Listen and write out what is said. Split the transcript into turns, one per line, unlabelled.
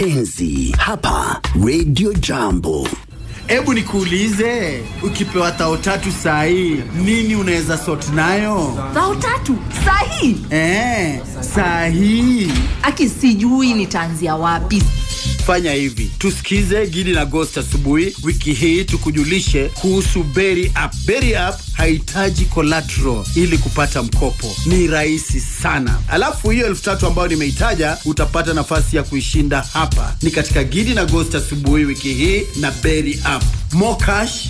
enzi hapa Radio Jambo.
Hebu nikuulize, ukipewa tao tatu saa hii nini unaweza sort nayo?
Bao tatu sahi.
Eh, saa hii
Aki sijui nitaanzia wapi.
fanya hivi, tusikize Gidi na Ghost asubuhi wiki hii, tukujulishe kuhusu Berry App. Berry App hahitaji collateral ili kupata mkopo, ni rahisi sana. Alafu hiyo elfu tatu ambayo nimeitaja utapata nafasi ya kuishinda hapa, ni katika Gidi na Ghost asubuhi wiki hii na Berry App. More cash,